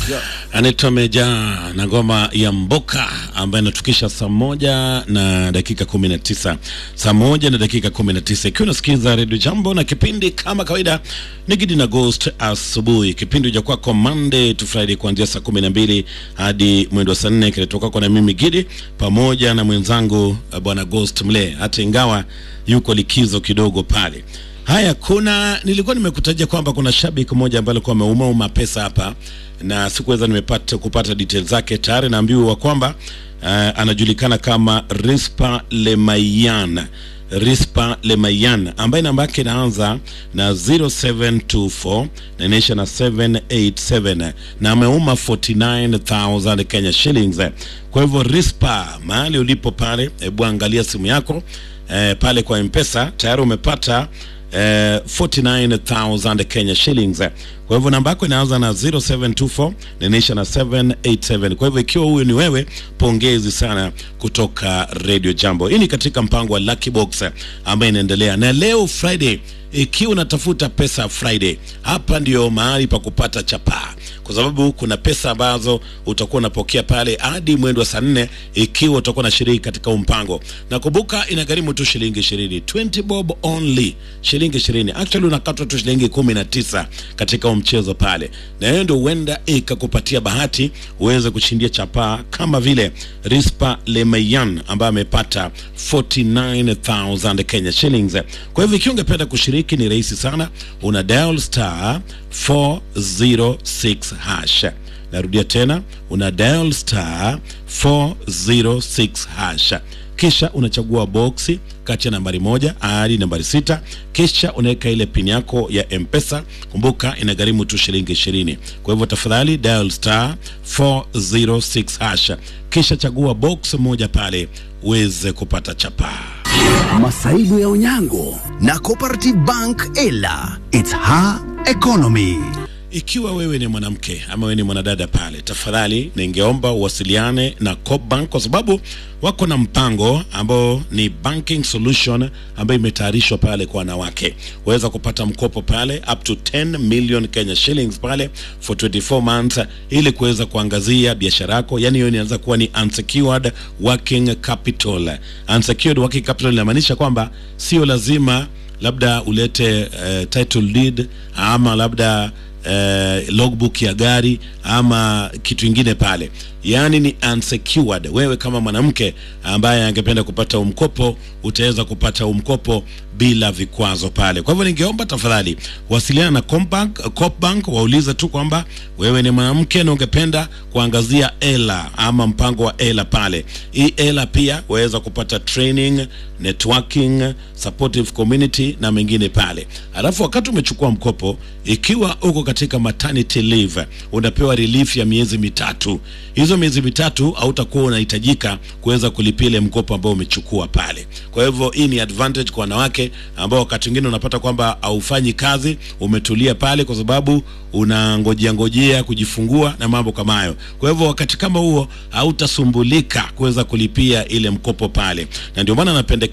anaitwa Meja na ngoma ya Mboka ambayo inatukisha saa moja na dakika kumi na tisa saa moja na dakika kumi na tisa ikiwa unasikiza redio Jambo na kipindi kama kawaida ni Gidi na Ghost asubuhi. Kipindi cha kwako Monday to Friday kuanzia saa kumi na mbili hadi mwendo wa saa nne kinatoka kwako na mimi Gidi pamoja na mwenzangu uh, bwana Ghost Mle, hata ingawa yuko likizo kidogo pale. Haya, kuna nilikuwa nimekutajia kwamba kuna shabiki mmoja ambaye alikuwa ameumauma pesa hapa na sikuweza nimepata kupata details zake. Tayari naambiwa kwamba uh, anajulikana kama Rispa Lemayan Rispa Lemayan ambaye namba yake inaanza na 0724 na inaisha na 787 na ameuma 49000 Kenya shillings. Kwa hivyo Rispa, mahali ulipo pale, hebu angalia simu yako eh, pale kwa M-Pesa tayari umepata eh, 49000 Kenya shillings. Kwa hivyo namba yako inaanza na 0724 na inaisha na 787. Kwa hivyo ikiwa huyu ni wewe, pongezi sana kutoka Radio Jambo. Hii ni katika mpango wa Lucky Box ambayo inaendelea na leo Friday. Ikiwa unatafuta pesa Friday, hapa ndio mahali pa kupata chapaa, kwa sababu kuna pesa ambazo utakuwa unapokea pale hadi mwendo wa saa nne ikiwa utakuwa na shiriki katika huu mpango. Na kumbuka inagharimu tu shilingi ishirini, 20 bob only, shilingi ishirini. Actually unakatwa tu shilingi kumi na tisa katika huu mchezo pale, na hiyo ndio huenda ikakupatia bahati uweze kushindia chapaa kama vile Rispa Lemayan ambaye amepata 49000 Kenya shillings. Kwa hivyo ikiwa ungependa kushiriki ni rahisi sana, una dial star 406 hash. Narudia tena, una dial star 406 hash, kisha unachagua boksi kati ya nambari moja hadi nambari sita kisha unaweka ile pin yako ya mpesa kumbuka inagharimu tu shilingi ishirini kwa hivyo tafadhali dial star 406 hash kisha chagua box moja pale uweze kupata chapaa Masaibu ya Onyango na Cooperative Bank Ela. It's her economy. Ikiwa wewe ni mwanamke ama wewe ni mwanadada pale, tafadhali ningeomba uwasiliane na Coopbank kwa sababu wako na mpango ambao ni banking solution ambayo imetayarishwa pale kwa wanawake. Waweza kupata mkopo pale up to 10 million Kenya shillings pale for 24 months ili kuweza kuangazia biashara yako. Yani hiyo inaanza kuwa ni unsecured working capital. Unsecured working capital inamaanisha kwamba sio lazima labda ulete uh, title deed ama labda eh, logbook ya gari ama kitu ingine pale, yaani ni unsecured. Wewe kama mwanamke ambaye angependa kupata umkopo utaweza kupata umkopo bila vikwazo pale. Kwa hivyo ningeomba tafadhali wasiliana na Combank, Coopbank waulize tu kwamba wewe ni mwanamke na ungependa kuangazia ELA ama mpango wa ELA pale. Hii ELA pia waweza kupata training, networking, supportive community na mengine pale. Alafu wakati umechukua mkopo, ikiwa uko katika maternity leave, unapewa relief ya miezi mitatu. Hizo miezi mitatu hautakuwa unahitajika kuweza kulipia ile mkopo ambao umechukua pale. Kwa hivyo hii ni advantage kwa wanawake ambao wakati mwingine unapata kwamba haufanyi kazi, umetulia pale kwa sababu unangojea ngojea kujifungua na mambo kama hayo. Kwa hivyo wakati kama huo hautasumbulika kuweza kulipia ile mkopo pale, na ndio maana napendekeza